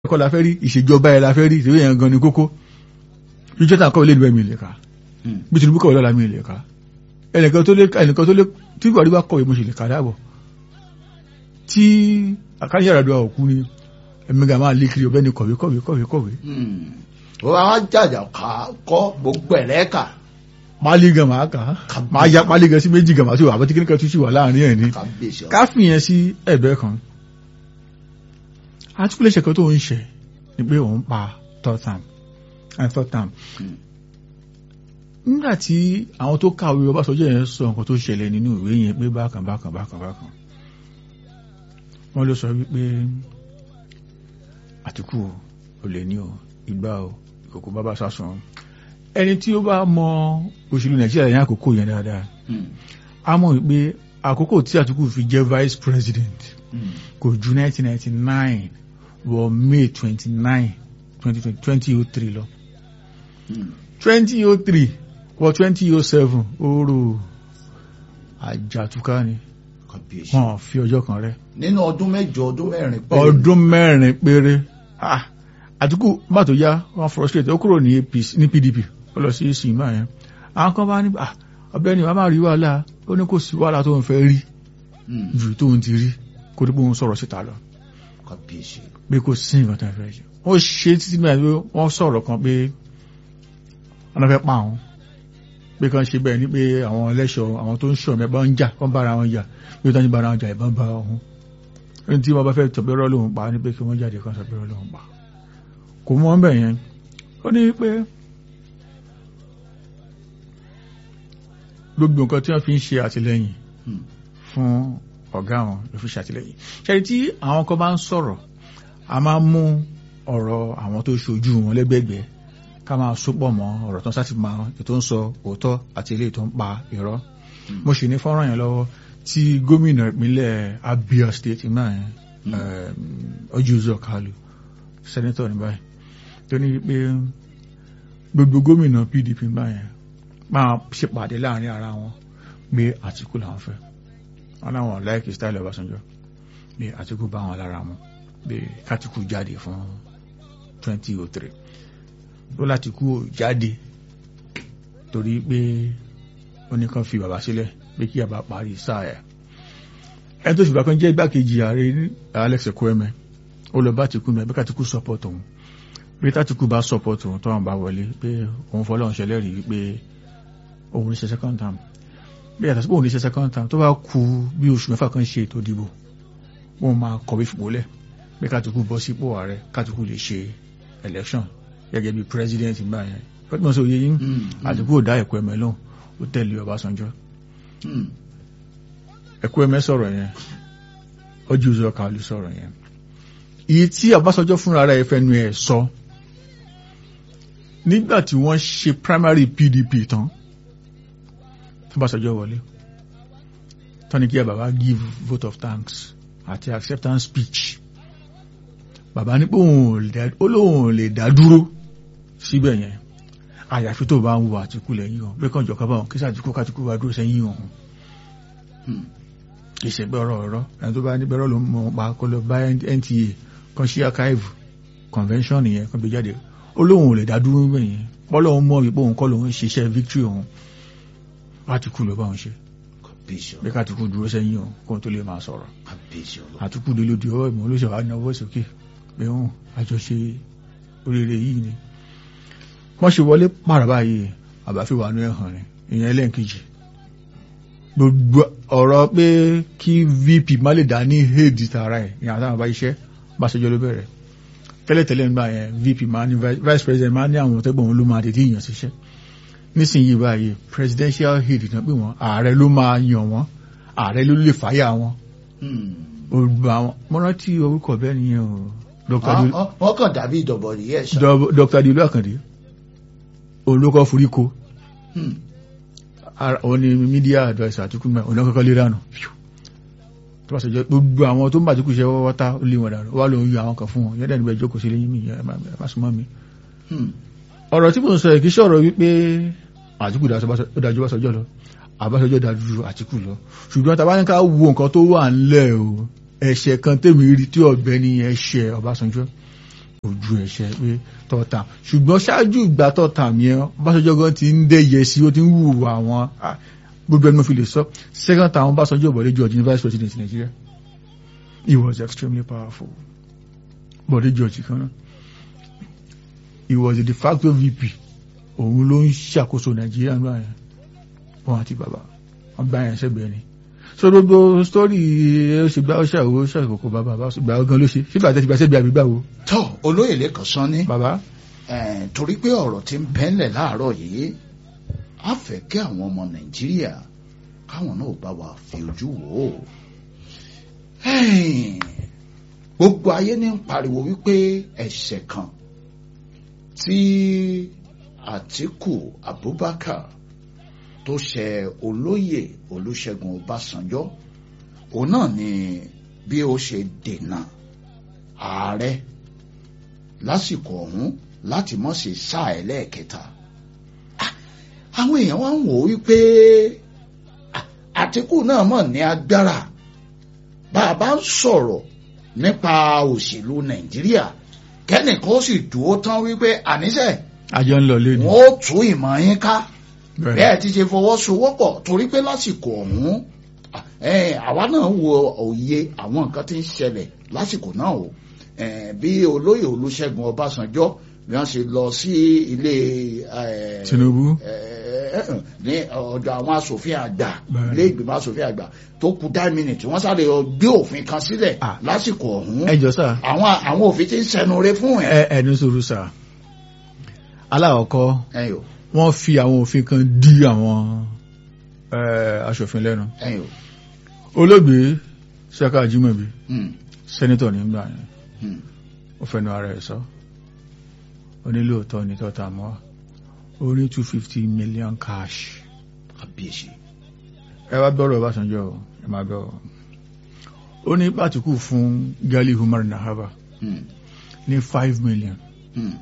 kọ́ la fẹ́ rí ìṣèjọba ẹ̀ la fẹ́ rí ìṣèjọba yẹn gan ni kókó bí jọ́tà kọ́ ilé ìlú ẹ̀mí lè ka bí Tinubu kọ́ ìlọ́la mi lè ka ẹnìkan tó lé ẹnìkan tó lé tí Buhari bá kọ̀wé mo sì lè ka dáàbọ̀ tí àkáyàrá àdúrà òkú ni ẹ̀mí ga máa lé kiri ọ̀bẹ ni kọ̀wé kọ̀wé kọ̀wé kọ̀wé. wọ́n á jàjà kọ́ gbogbo ẹ̀rẹ́ kà pálí gan máa kà á máa ya pálí gan sí méjì gan máa tó àbọ̀ tí kíníkan tún sì wà láàrin ẹ̀ ní kábíyèsí ká fìyẹn sí ẹ̀bẹ̀ kan àtúkùlẹ̀ ṣẹ̀kọ́ tó ń ṣe ni pé òun pa third term and third term nígbà tí àwọn tó kàwé Ọbásanjọ́ yẹn sọ nǹkan tó ṣẹlẹ̀ nínú ìwé yẹn pé bákan bákan bákan bákan wọ́n ló sọ wípé Àtìkù ò lè ní o ìgbà o ìkòkò bábá sásùn ẹni tí ó bá mọ òṣèlú Nàìjíríà yẹn àkókò yẹn dáadáa a mọ̀ wípé àkókò tí Àtìkù fi jẹ́ vice president kò ju 1999 wọ May 29 2003 lọ 2003 wọ 2007 oòrò àjàtúká ni kábíyèsí wọ́n fi ọjọ́ kan rẹ̀ nínú ọdún mẹ́jọ ọdún mẹ́rin péré ọdún mẹ́rin péré Ah, Àtìkù bá tó yá wọ́n frustrate ó kúrò ní APC ní PDP ó lọ sí sinimá yẹn àwọn kan bá ní ah, ọ̀gbẹ́ni wàá má rí wàhálà ó ní kò sí wàhálà tó ń fẹ́ rí Hmm, ju tó ń ti rí kó tó pé òun sọ̀rọ̀ síta lọ kábíyèsí pé kò sí nǹkan tó ń fẹ́ ṣe wọ́n ṣe títí nígbà tí wọ́n sọ̀rọ̀ kan pé wọ́n fẹ́ pa àwọn pé kan ṣe bẹ́ẹ̀ ni pé àwọn ẹlẹ́ṣọ̀ àwọn tó ń ṣọ̀ mẹ́bà ń jà wọ́n bára wọn jà pé tó ń bára wọn jà ìbọn bá ọ̀hún ẹni tí wọ́n bá fẹ́ tọ̀bẹ́rọ́ lòun pa ní pé kí wọ́n jáde kan tọ̀bẹ́rọ́ lòun pa kò mọ́ bẹ̀ yẹn ó ní pé gbogbo nǹkan tí wọ́n fi ń ṣe àtìlẹ́yìn Hmm, fún ọ̀gá wọn ló fi ṣàtìlẹ́yìn ṣẹ́ni tí àwọn kan bá ń sọ̀rọ̀ a máa ń mú ọ̀rọ̀ àwọn tó ṣojú wọn lẹ́gbẹ̀gbẹ́ ká máa sopọ̀ mọ́ ọ̀rọ̀ tó ń sáti máa ètò ń sọ òótọ́ àti ilé tó ń pa irọ́ mo sì ní fọ́nrán yẹn lọ́wọ́ tí gómìnà ìpínlẹ̀ Abia State náà yẹn Ojiuzo Kalu sẹ́nẹ́tọ̀ ní báyìí tó ní pé gbogbo gómìnà PDP báyẹn máa ṣèpàdé láàrin ara wọn pé Àtìkù làwọn fẹ́ wọn láwọn láìkì style Ọbásanjọ́ pé Àtìkù bá wọn lára mu pé kátìkù jáde fún 2003 ó láti kú ò jáde torí pé ó ní kàn fi bàbá sílẹ̀ pé kí bàbá parí sáà ẹ̀ ẹni tó ṣùgbọ́n kan jẹ́ igbákejì ààrẹ Alex Ekwueme ó lọ bá Àtìkù mẹ́ bí kátìkù support òun pé tátìkù bá support òun tó wọn bá wọlé pé òun fọlọ́run ṣẹlẹ́rìí wípé òun ní ṣe second term bí yàtọ̀ sí pé òun ní ṣe second term tó bá kù bí oṣù mẹ́fà kan ṣe ètò ìdìbò wọ́n máa kọ̀wé fìpólẹ̀ pé kátìkù bọ́ sípò ààrẹ kátìkù lè ṣe election gẹ́gẹ́ bí president gbà yẹn pẹ́tùmọ̀ sí òye yín hmm, Àtìkù ò dá Ekwueme lóhùn ó tẹ̀lé Ọbásanjọ́ hmm, Ekwueme sọ̀rọ̀ yẹn Ojiuzo Kalu sọ̀rọ̀ yẹn iye tí Ọbásanjọ́ fúnra rẹ̀ fẹnu ẹ̀ sọ nígbà tí wọ́n ṣe primary PDP tán tí Ọbásanjọ́ wọlé tọ́ni kí bàbá give vote of thanks àti acceptance speech bàbá ní pé òun ò lè dá- ó lóun ò lè dá dúró síbẹ̀ yẹn àyàfi tó bá ń wo Àtìkù lẹ́yìn o pé kàn jọ kábàáwọn kí sàtìkù kátìkù wá dúró sẹ́yìn òun hmm, ìṣẹ̀gbẹ́ ọ̀rọ̀ ọ̀rọ̀ ẹni tó bá ní bẹ́rọ̀ ló ń mọ̀ pa kó lọ bá NTA kan sí archive convention yẹn kan gbé jáde ó lóun ò lè dá dúró bẹ́ẹ̀ yẹn bọ́lọ̀ ń mọ̀ wípé òun kọ́ lòun ń ṣiṣẹ́ victory òun Àtìkù ló bá òun ṣe kábíyèsí bí kátìkù dúró sẹ́yìn òun kó tó lè máa sọ̀rọ̀ kábíyèsí ọlọ́run Àtìkù dé lóde ọwọ́ ìmọ̀ olóṣèlú ànáwó sókè pé òun àjọṣe oríire yìí ni wọ́n ṣe wọlé pààrà báyìí àbáfíwà ní ẹ̀hàn ni ìyẹn ẹlẹ́ǹkejì gbogbo ọ̀rọ̀ pé kí VP má lè dá ní héèdì tààrà ẹ̀ ìyàn àtàwọn bá iṣẹ́ bá ṣẹjọ́ ló bẹ̀rẹ̀ tẹ́lẹ̀tẹ́lẹ̀ nígbà yẹn VP máa ní vice vice president máa ní àwọn tẹ́gbọ̀n wọn ló máa tètè yàn síṣẹ́ nísìnyí báyìí presidential head náà pé wọ́n ààrẹ ló máa yàn wọ́n ààrẹ ló lè fàyà wọn Hmm. olùgbà àwọn mọ́rántí orúkọ bẹ́ẹ̀ nìyẹn o Dr. Dilu- Wọ́n- wọ́n kàn dàbí ìdọ̀bọ̀ nìyẹn ṣá Dọ- Dr. Dilu Akande olùkọ́ foríko Hmm, ara- òun ni media adviser Àtìkù mẹ́ òun náà kọ́kọ́ lé dànù tó bá ṣe jẹ́ gbogbo àwọn tó ń bá Àtìkù ṣe wọ́wọ́ tá ó lé wọn dànù wà lóun yọ àwọn kan fún wọn yẹ́dẹ̀ níbẹ̀ jókòó sí lẹ́yìn mi ẹ má ẹ má súnmọ́ mi hmm, ọ̀rọ̀ tí mò ń sọ yìí kì í ṣọ̀rọ̀ wípé Àtìkù dájú Ọbásanjọ́ lọ Ọbásanjọ́ dájú Àtìkù lọ ṣùgbọ́n tá a bá ní ká wo nǹkan tó wà ńlẹ̀ o ẹ̀ṣẹ̀ kan tèmi rí tí ọ̀gbẹ́ni ẹ̀ṣẹ̀ Ọbásanjọ́ ojú ẹ̀ṣẹ̀ pé tọ́ta ṣùgbọ́n ṣáájú ìgbà tọ́ta yẹn Ọbásanjọ́ gan ti ń dẹ́yẹ sí ó ti ń wù àwọn ah, gbogbo ẹni mo fi lè sọ second time Ọbásanjọ́ Bọ̀dé George ní vice president Nigeria he was extremely powerful Bọ̀dé George kan náà he was a de facto VP òun ló ń ṣàkóso Nàìjíríà nígbà yẹn wọn àti bàbá wọn gbá yẹn sẹ́gbẹ̀ẹ́ ni so gbogbo story ẹ ṣe gbá ọṣà owó ṣàkókò bàbá bá gbà ọgán ló ṣe sígbà tẹ́ ti gbà sẹ́gbẹ̀ẹ́ àbí gbàwó tọ́ olóyè lẹ́kàn sán ní bàbá eh, torí pé ọ̀rọ̀ tí ń bẹ́ńlẹ̀ láàárọ̀ yìí á fẹ́ kí àwọn ọmọ nàìjíríà káwọn náà bá wa fi ojú wò ó Hey, gbogbo ayé ní ń pariwo wípé ẹ̀ṣẹ̀ kan tí Àtíkù Abubakar tó ṣe olóyè Olúṣẹ́gun Ọbásanjọ́ òun náà ni bí ó ṣe dènà ààrẹ lásìkò ọ̀hún láti mọ̀ sí sáà ẹlẹ́ẹ̀kẹta Ah, àwọn èèyàn wá ń wò ó wípé ah, Àtíkù náà mọ̀ ní agbára bá a bá ń sọ̀rọ̀ nípa òṣèlú Nàìjíríà kẹ́nìkan ó sì dúró tán wípé àníṣe àjọ ń lọ lé ní wọn ó tú ìmọ̀ yín ká bẹ́ẹ̀ ti ṣe fọwọ́sowọ́pọ̀ torí pé lásìkò ọ̀hún eh, àwa náà wo òye àwọn nǹkan tí ń ṣẹlẹ̀ lásìkò náà o Eh, bí olóyè Olúṣẹ́gun Ọbásanjọ́ bí wọ́n ṣe lọ sí ilé eh, Tinubu eh, eh, ní ọ̀dọ̀ àwọn asòfin àgbà Bẹ́ẹ̀ni. ilé ìgbìmọ̀ asòfin àgbà tó kù dá mínítì wọ́n sáré lọ gbé òfin kan sílẹ̀ Ah. lásìkò ọ̀hún ẹjọ sá àwọn àwọn òfin tí ń sẹnure fún ẹ̀. ẹ ẹnu sòrò sá aláwọ̀kọ́ ẹ̀yìn o wọ́n fi àwọn òfin kan dí àwọn eh, aṣòfin lẹ́nu ẹ̀yìn o olóògbé Saka Ajimobi Hmm, sẹ́nitọ̀ nígbà yẹn hmm. ó fẹ́nu ara ẹ̀ sọ onílòótọ́ ní tọ́ta mọ́ ó ní two fifty million cash kábíyèsí. ẹ wá gbọ́rọ̀ Ọbásanjọ́ o, ẹ máa gbọ́ o. ó ní pàtíkù fún Gali Umar Nahaba Hmm, ní five million hmm,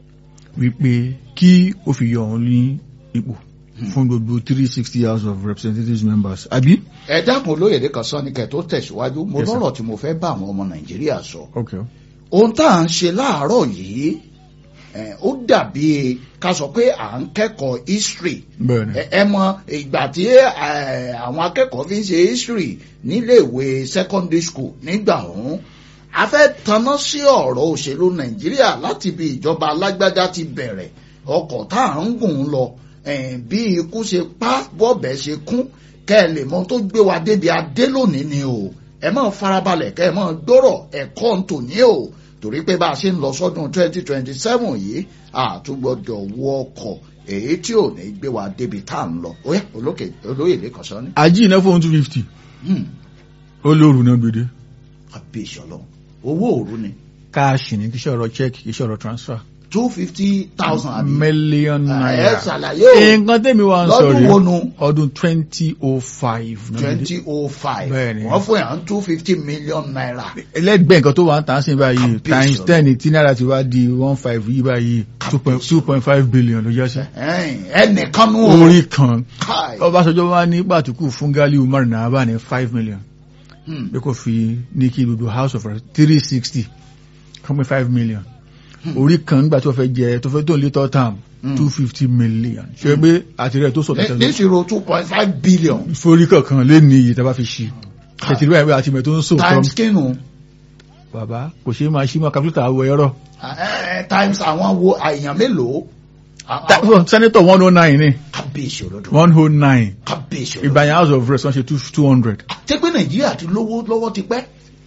wípé kí ó fi yọ òun ní ipò Hmm. fún gbogbo three sixty house of representatives members àbí. ẹ dákun olóyèdè kan sọ ní kẹ tó tẹ̀síwájú mo Yes, sir. lọ́rọ̀ tí mo fẹ́ bá àwọn ọmọ nàìjíríà sọ ok ohun tá à ń ṣe láàárọ̀ yìí eh, ó dàbí ká sọ pé à ń kẹ́kọ̀ọ́ history bẹ́ẹ̀ ni ẹ ẹ mọ ìgbà tí eh, àwọn akẹ́kọ̀ọ́ fi ń ṣe history níléèwé secondary school nígbà ọ̀hún a fẹ́ tanná sí ọ̀rọ̀ òṣèlú nàìjíríà láti bí ìjọba alágbádá ti bẹ̀rẹ̀ ọkọ̀ tá à ń gùn lọ eh, bí ikú ṣe pa bọ́ọ̀bẹ ṣe kún kẹ́ ẹ lè mọ tó gbé wa débi adé lónìí ni o ẹ máa farabalẹ̀ kẹ́ ẹ máa gbọ́rọ̀ ẹ̀kọ́ ń tò ní o torí pé bá a ṣe ń lọ sọ́dún 2027 yìí àtúgbọ́dọ̀ wọ ọkọ̀ èyí tí ò ní gbé wa débi tá à ń lọ ó yẹ olókè olóyè lẹ́kọ̀ọ́ sọ ni. ají iná fún two fifty Hmm, ó lóòrù náà gbèdé kábíyèsí ọlọ́run owó òru ni káàṣì ní kí iṣẹ́ ọ̀rọ̀ check kí iṣẹ́ ọ̀rọ̀ transfer two fifty thousand àbí. million ẹ naira ṣàlàyé o nǹkan tẹ́mi wá ń sọ lọ́dún rèé wo nu ọdún twenty oh five twenty oh five Bẹ́ẹ̀ni. wọ́n fún yàn two fifty million naira. ẹlẹ́gbẹ̀ẹ́ nǹkan tó wà ń tà sí báyìí Kábíyèsí times ọ̀rọ̀. ten tí náírà ti wá di one five yìí báyìí two point five billion ló jẹ́ sí. Ẹ̀ẹ́n, ẹnìkan nú o. orí kan Káì. Ọbásanjọ́ wá ní pàtùkù fún Gali Umar Nahaba ní five million Hmm, pé kò fi ní kí gbogbo house of three sixty kọ́mí five million orí kan nígbà tó fẹ́ jẹ tó fẹ́ tó ń lé tọ́ tam Hmm. two fifty million ṣe pé àtìrẹ́ tó sọ ní- tẹ̀tẹ̀ níṣirò two point five billion forí kankan lé ní iye tá a bá fi ṣí tẹ̀tẹ̀ báyìí pé àtìmẹ̀ tó ń sọ tọ́ times kínú bàbá kò ṣe é máa ṣí mọ́ kápítà àwọ̀ ẹ̀rọ Ẹ̀ẹ́, times àwọn wo èèyàn mélòó. À- à- senator one oh nine ni kábíyèsí olódò one oh nine kábíyèsí olódò. ìgbà yẹn house of reps wọ́n ṣe two hundred ṣé pé nàìjíríà ti lówó lọ́wọ́ ti pẹ́.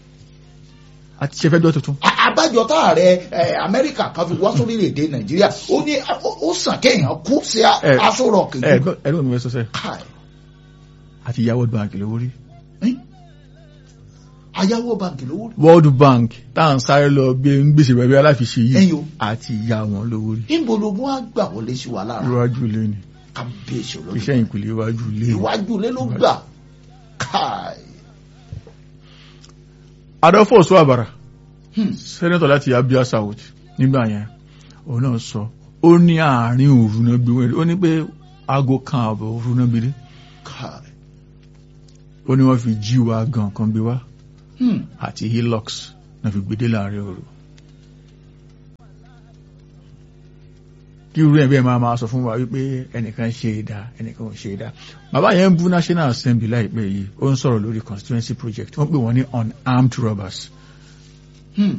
àti ṣe fẹ́ dọ́ tuntun. A- àbájọ táàrẹ ẹ, amẹ́ríkà kan fi wá sórílẹ̀-èdè nàìjíríà ó ní ó- ó sàn kéèyàn kú sí a- Ẹ, aṣọ rọ̀kì ẹ ẹ̀rọ mi fẹ́ sọ sẹ́ káì àti ìyá world bank lówó rí ẹ́n? ayáwó báńkì lówó rí. world bank tá à ń sáré lọ gbé ń gbèsè rẹ̀ bí aláfiṣe ẹ̀yin yìí o àti ìyá wọn lówó rí níbo ló mú àgbà wọlé sí wa lára iwájú ilé ni kábíyèsí olódò iṣẹ́ ìpìlẹ̀ iwájú ilé ni. ìwájú ilé ló gbà káì adolfo suabara Hmm. sẹ́nẹ́tọ̀ láti abia south nígbà yẹn òun náà sọ ó ní àárín òru náà gbé wọn ó ní pé aago kan àbọ̀ òru náà gbé dé káì ó ní wọ́n fi jí wa gan kan gbé wá Hmm. àti hilux náà fi gbé dé láàrin òru kí irú ẹ̀ bẹ́ẹ̀ máa máa sọ fún wa wípé ẹnìkan ṣe é dá ẹnìkan ò ṣe é dá bàbá yẹn ń bú national assembly láìpẹ́ yìí ó ń sọ̀rọ̀ lórí constituency project wọ́n pè wọ́n ní unarmed robbers Hmm.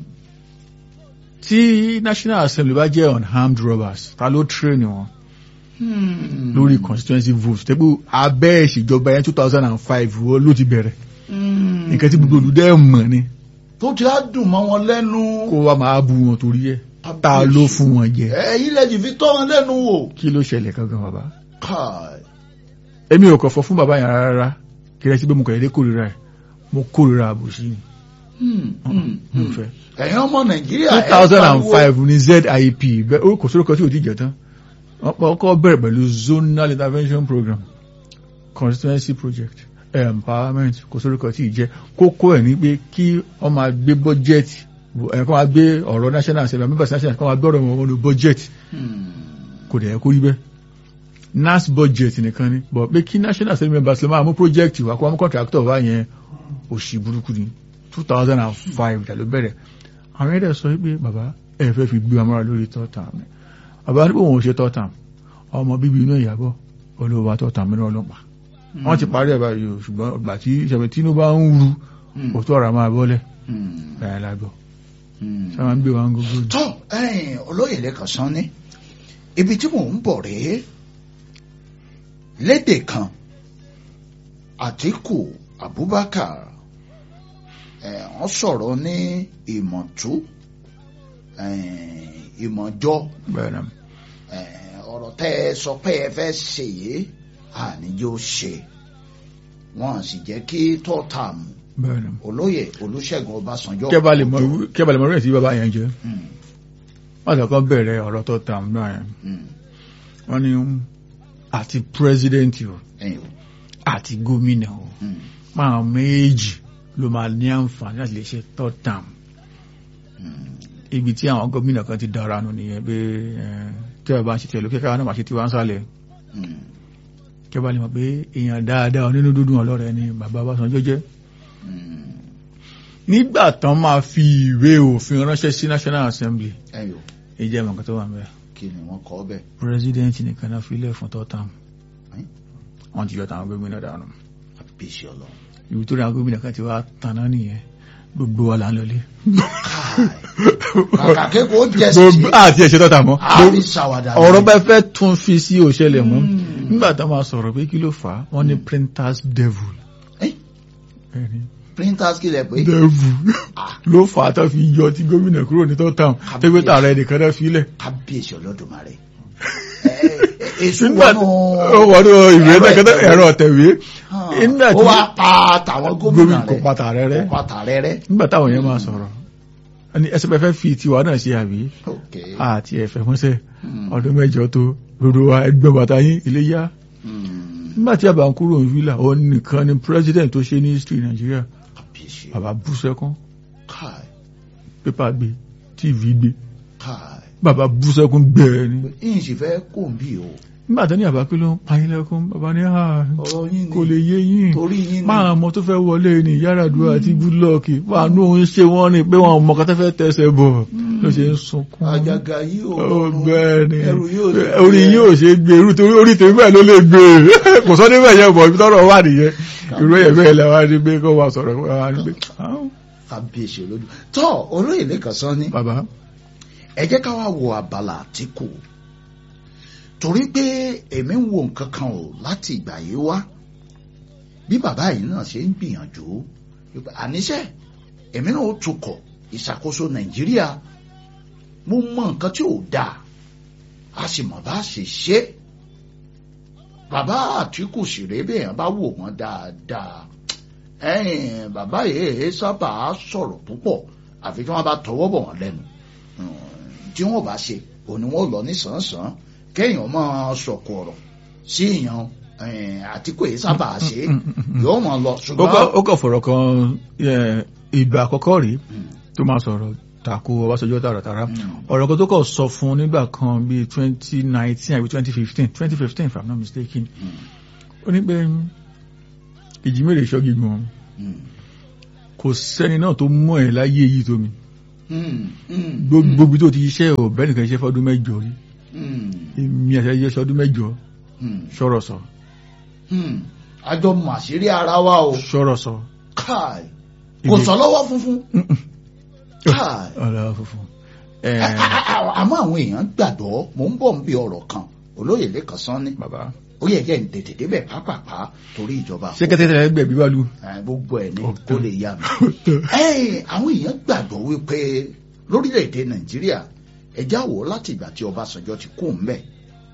tí national assembly bá jẹ́ unarmed robbers ta ló train wọn Hmm. lórí constituency vote tẹ́gbó abẹ́ ìṣèjọba yẹn two thousand and five wọ́n ló ti bẹ̀rẹ̀ Hmm. nǹkan tí gbogbo olùdẹ́ mọ̀ ni tó ti á dùn mọ́ wọn lẹ́nu. kó wa máa bú wọn torí ẹ̀ ta ló fún wọn jẹ ẹ̀yin lẹ́jì fi tọ́ wọn lẹ́nu wò. kí ló ṣẹlẹ̀ gangan bàbá Káì. èmi ò kọ̀ fọ́ fún bàbá yẹn rárá kí lẹ́sí pé mo kọ̀ yẹ́dẹ́ kórìíra ẹ̀ mo kórìíra àbòsí ni Hmm. Hmm. mi ò fẹ́. ẹ̀yin ọmọ nàìjíríà two ẹ thousand and pariwo. five ní zip bẹ́ẹ̀ ó kò sórúkọ tí ò ti jẹ tán wọ́n pa ọkọ̀ bẹ̀rẹ̀ pẹ̀lú zonal intervention program constituency project empowerment kò sórúkọ tí ì jẹ́ kókó ẹ̀ ní pé kí wọ́n máa gbé budget ẹ̀ kọ́ máa gbé ọ̀rọ̀ national assembly members national kọ́ máa gbé ọ̀rọ̀ wọn wọnú budget Hmm. kò dẹ̀ yẹ kó rí bẹ́ẹ̀ nas budget nìkan ni but pé kí national assembly members lè máa mú project wá kó wọ́n mú contractor wá yẹn òṣì burúkú ni two thousand and five dà ló bẹ̀rẹ̀ àwọn ẹ̀dẹ̀ sọ pé bàbá ẹ fẹ́ fi gbé amọ́ra lórí tọ́tà mi bàbá ní pé òun ò ṣe tọ́tà ọmọ bíbí inú ìyàbọ̀ olówó tọ́tà mi náà ọlọ́pàá wọ́n ti parí ẹ̀ báyìí o ṣùgbọ́n ìgbà tí ìṣẹ̀bẹ̀ tínú bá ń ru Hmm. òtún ọ̀rọ̀ máa bọ́lẹ̀ Hmm. báyìí lágbọ́ Hmm. ṣé wọ́n ń gbé wa ń gbogbo ni. tó ẹ̀yin olóyè lẹ́kàn sán ní ibi tí mò ń bọ̀ rèé lédè kan Àtíkù Abubakar ẹ̀ wọ́n sọ̀rọ̀ ní ìmọ̀tú ẹ̀, ìmọ̀jọ́ bẹ́ẹ̀ náà ẹ̀, ọ̀rọ̀ tẹ́ ẹ sọ pé ẹ fẹ́ ṣe yìí àníjó ṣe wọ́n sì jẹ́ kí tọ́tàm bẹ́ẹ̀ náà olóyè Olúṣẹ́gun Ọbásanjọ́ kẹ́ bá lè mọ irú- kẹ́ bá lè mọ rẹ̀ sí bàbá yẹn jẹ́ Hmm, wọ́n ti kọ́ bẹ̀rẹ̀ ọ̀rọ̀ tọ́tà náà yẹn hmm, wọ́n ní àti president o ẹ̀yin o, àti gómìnà o hmm, máa méjì ló máa ní àǹfààní láti lè ṣe third term hmm. ibi tí àwọn gómìnà kan ti dára nù nìyẹn pé eh, tí a bá ń ṣe tiẹ̀ lókè káwọn náà máa ṣe tiwa ń sálẹ̀ Hmm. kí a bá lè mọ̀ pé èèyàn dáadáa nínú dúdún ọlọ́rẹ̀ ni bàbá Ọbásanjọ́ jẹ́ Hmm. nígbà tán máa fi ìwé òfin ránṣẹ́ sí National Assembly ẹ̀yin o, ìjẹ́ mọ̀kàn tó wà ń bẹ̀ kí ni wọ́n kọ́ bẹ́ẹ̀ president nìkan náà filẹ̀ fún third term Ẹ́n? wọ́n ti yọ tàwọn gómìnà dànù àbíṣe ọlọ́run. ibi tó rí àwọn gómìnà kan ti wá tanná nìyẹn gbogbo wa là ń lọlé kàkà kéko jẹ gbogbo sí àti ẹ̀ṣẹ̀ tọ́ta mọ́ àbí ṣàwàdà ni. ọ̀rọ̀ bá fẹ́ tún fi sí òṣẹlẹ̀ mọ́ Mm. nígbà tá máa sọ̀rọ̀ pé kí ló fà á wọ́n ní printers devil Ẹ́n? Ẹni, printers kí lẹ pé. devil Ah. ló fà á tó fi yọ ti gómìnà kúrò ní tọ́tàm tẹ́gbẹ́ tààrẹ nìkan náà filẹ̀ kábíyèsí olódùmarè. Ẹ, ẹ, èṣù nígbà wọnú ó wọnú ìwé ẹ̀rọ tẹ́kẹ́tẹ́ ìtẹ̀wé. ẹ̀rọ ọ̀tẹ̀wé hàn, nígbà ó tí wá pa tàwọn gómìnà gómìnà kò rẹ̀ pa tààrẹ rẹ kò pa tààrẹ rẹ̀. nígbà táwọn yẹn máa sọ̀rọ̀ ẹni ẹsẹ̀ pẹ́ fẹ́ fi tiwa náà ṣe àbí ok. àti ẹ̀fẹ̀ fúnṣẹ́ Hmm. ọdún mẹ́jọ tó gbogbo wa ẹgbẹ́ bàtà yín ilé yá Hmm. nígbà tí àbá ń kúrò ní villa òun nìkan ni president tó ṣe ní history Nàìjíríà kábíyèsí bàbá bú sẹ́kún káì pépà gbé tv gbé káì. bàbá bú sẹ́kún gbẹ̀ẹ́ ni yín sì fẹ́ kó ń bí o. nígbà tó ní àbá pé ló ń payín lẹ́kún bàbá ní à ọ̀rọ̀ yín ni kò lè yé yín torí yín ni. máa mọ tó fẹ́ wọlé ní Yar'Adua àti Goodluck wà ní òun ṣe wọ́n ní pé wọn mọ̀ kọ́tẹ́ fẹ́ tẹ̀sẹ̀ bọ̀ ló ṣe ń sunkún àjàgà yìí ò ó rọrùn. bẹ́ẹ̀ ni ẹrù yóò lè orí gbé. yóò ṣe gbé irú torí orí tèmi bẹ́ẹ̀ ló lè gbé kò sọ níbẹ̀ yẹn bọ̀ ibi tọ́rọ̀ wà nìyẹn irú ẹ̀yẹ bẹ́ẹ̀ lẹ́ wá ní pé kó wá sọ̀rọ̀ wá ní pé "Ah, kábíyèsí olódù tọ́ olóyè lẹ́kàn sán ní bàbá ẹ jẹ́ ká wá wo abala Àtíkù torí pé èmi ń wo nǹkan kan o láti ìgbà yìí wá bí bàbá yìí náà ṣe ń gbìyànjú wípé àníṣe èmi náà ó tukọ̀ ìṣàkóso Nàìjíríà mo mọ nǹkan tí ò dáa a sì mọ̀ bá a ṣe ṣe bàbá Àtíkù sì rèé bẹ́ẹ̀ bá wò wọ́n dáadáa ẹ̀yìn bàbá yìí sábà sọ̀rọ̀ púpọ̀ àfi tí wọ́n bá tọwọ́ bọ̀ wọ́n lẹ́nu tí wọ́n bá ṣe òní wọ́n lọ ní sàn-án kéèyàn máa sọ̀kò ọ̀rọ̀ sí èèyàn ẹ̀yìn Àtíkù yìí sábà ṣe yóò máa lọ ó kọ́- ṣùgbọ́n ó kọ̀ fọ̀rọ̀ kan eh, ìgbà àkọ́kọ́ rí Mm, tó máa sọ̀rọ̀ tako Ọbásanjọ́ tààràtàrà mm, ọ̀rọ̀ kan tó kọ̀ sọ fún nígbà kan bíi twenty nineteen àbí twenty fifteen twenty fifteen if I'm not mistaken mm, ó ní pé ìjì mèrè ṣọ́gi gbọ̀n mm, kò sẹ́ni náà tó mọ̀ ẹ́ láyé yìí tó mi mm, mm, gbogbo ibi tó ti iṣẹ́ ò bẹ́ẹ̀ nìkan iṣẹ́ fọ́dún mẹ́jọ rí mm, èmi àti ẹyẹ sọdún mẹ́jọ Hmm. sọ̀rọ̀ sọ Hmm. àjọ mọ̀ àṣírí ara wa o sọ̀rọ̀ sọ káì kò Ibi- sọ lọ́wọ́ funfun káì ọ̀rọ̀ funfun ẹ àmọ́ àwọn èèyàn gbàgbọ́ mò ń bọ̀ ń bí ọ̀rọ̀ kan olóyè lẹ́kàn sán ní bàbá ó yẹ jẹ́ ń tètè débẹ̀ pápápá torí ìjọba ṣé kẹ́tẹ́tẹ́ ẹgbẹ́ bí wàá lu Eh, gbogbo ẹ̀ ní Ọ̀tọ̀. kó lè yá mi. Ẹ́ẹ̀, àwọn èèyàn gbàgbọ́ wípé lórílẹ̀‐èdè nàìjíríà ẹja wò láti ìgbà tí ọbásanjọ́ ti kó ń bẹ̀